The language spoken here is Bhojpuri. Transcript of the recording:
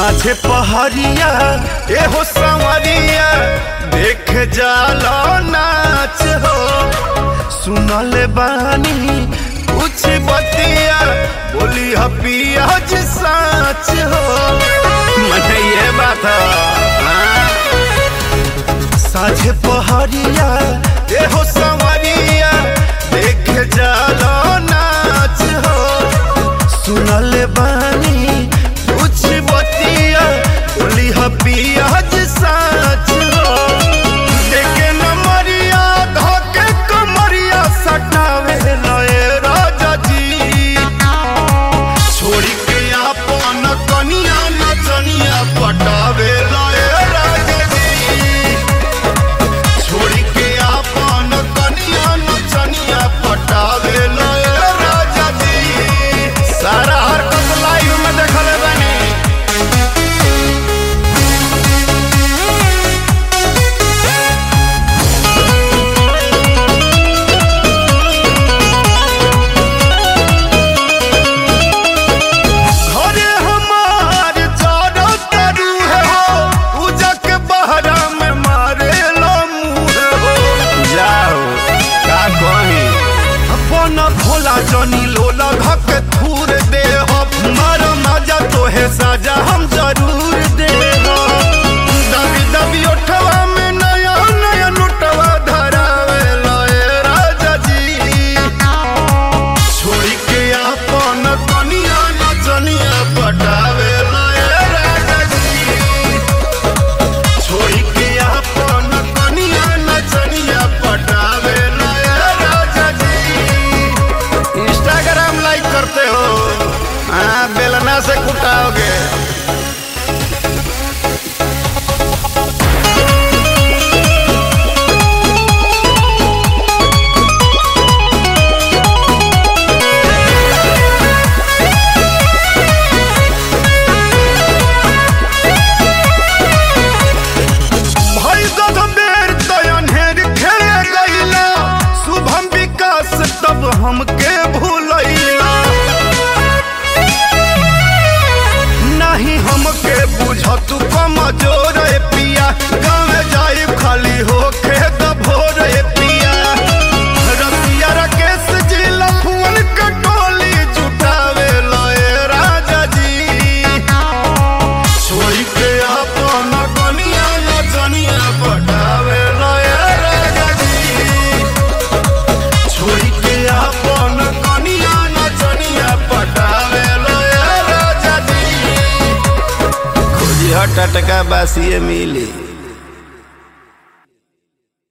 साझे पहरिया एहो संवरिया देख जालो नाच हो सुनल बानी कुछ बतिया बोली हपिया जी साच हो मने ये बात हाँ। साझे पहरिया एहो संवरिया देख जालो नाच हो सुनल बानी कुछ बतिया बोली हपिया जी साच हो देखे नमरिया धोके कमरिया सटावे लए राजा जी छोड़ी के आपन कनिया नचनिया पटावे लए राजा जी छोड़ी के आपन कनिया नचनिया पटावे लए राजा जी सारा हरकत लाइव में देखले बानी घरे हमार चारो तरु है हो पूजा के बहरा में मारे लो मुँह हो जाओ का कही अपन भोला जनी लोला धक थूर दे हो मार मजा तो है साजा हम जरूर दे हो दबी दबी उठवा में नया नया नोटवा धरावे लए राजा जी छोड़ी के आपन कनिया नचनिया पटावे लए राजा जी छोड़ी के आपन कनिया नचनिया पटावे लए राजा जी इंस्टाग्राम लाइक करते हो हाँ बेलना से कुटाओगे भाई दद बेर तयनहेर खेले गईला शुभम विकास तब हमके भूलैला नहीं हमके बुझत कमजोर ए पिया गाँव जाई खाली होके दभोर ए पिया रसिया राकेश जी लफुअन के टोली जुटावे लए राजा जी छोड़ी के अपन कनिया नचनिया पटावे लए राजा जी छोड़ी के अपन कनिया नचनिया पटावे लए राजा जी खोजी हट टटका बासिए मिली